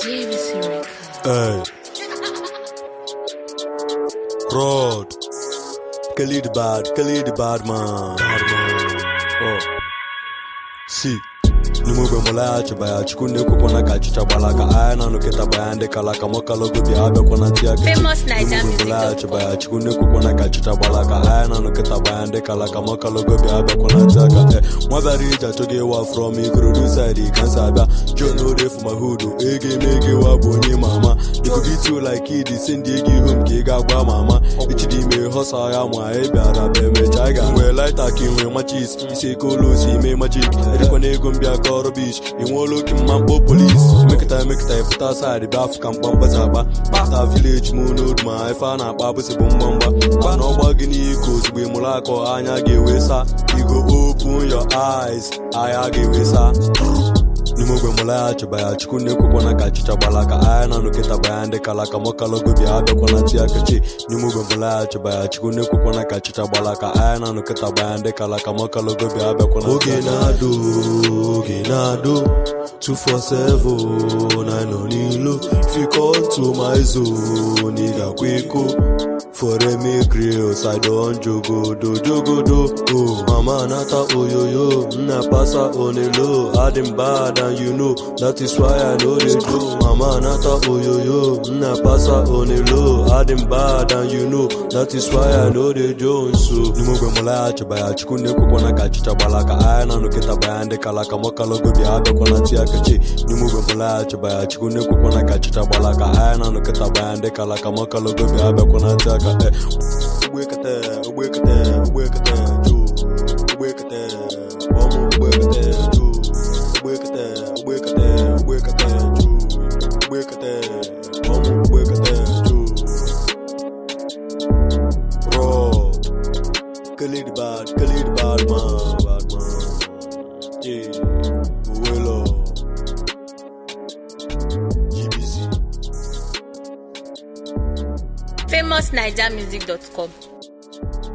JVC Records. Hey. Rod. Khalid Bad, Khalid Bad man. Bad man. Oh. Si. n'ime ogbe mụlaghachiba ya chukwu na-ekwekwana ka achịcha gbala ka anya na nụkịta baya ndị kala ka mọkalogo bịa abịakwana ntị aka Famous Naija music mụlaghachiba ya chukwu na-ekwekwana ka achịcha gbala ka anya na nụkịta baya ndị kala ka mọkalogo bịa abịakwana ntị aka e nwa bịara ije achọghị ịwa from ikorodu side kansa abịa john orefu ma hudu ego eme ego ịwa bụ onye ma ama ikuku itu like id si ndị ego ihu m ka ị ga-agwa ma ama echidi ime họsa ya ma ị bịara bụ emecha ị ga-enwe laita ka ị nwee machis isi eke ụlọ osi ime majik erikwana ego m bịa kọrọ bish inweela oke mma mkpọ polis emekịta emekịta ịpụta saịdị bịa afụ ka mkpamkpasa agba kpata vileji m n'odu ma ife a na-akpa abụsị bụ mgbamgba gba na ọgba gị n'iko ozugbo ị mụrụ akọ anya ga-ewe sa igo open your eyes anya ga-ewe sa n'ime ogbe mụlaghachiba ya chukwu na-ekwekwana ka achịcha gbala ka anya na nụkịta baya ndị kala ka mọkalogo bịa abịakwana ti akachi n'ime ogbe mụlaghachiba ya chukwu na-ekwekwana ka achịcha gbala ka anya na nụkịta baya ndị kala ka mọkalogo bịa abịakwana oge na-adụ oge na-adụ 247 na nọ n'ilo fikọntu ma zone ị ga-akwa iko foreme grills i don jogodo jogodo oh mama nata oyoyo nna pasa onelo adim bad and you know that is why i no dey do mama nata oyoyo nna pasa onelo adim bad and you know that is why i no dey jones so n'ime ogbe mụlaghachiba ya chukwu na-ekwekwana ka achịcha gbala ka anya na nụkịta baya ndị kala ka mọkalogo bịa abịakwana ti akachi n'ime ogbe mụlaghachiba ya chukwu na-ekwekwana ka achịcha gbala ka anya na nụkịta baya ndị kala ka mọkalogo bịa abịakwana ti aka e ugbekete ugbekete ugbekete ju ugbekete ọmụ ugbekete ju ugbekete ugbekete ugbekete ju ugbekete ọmụ ugbekete ju raw Khalid bad Khalid bad man bad man yeah Uwelo GBC famousnigermusic.com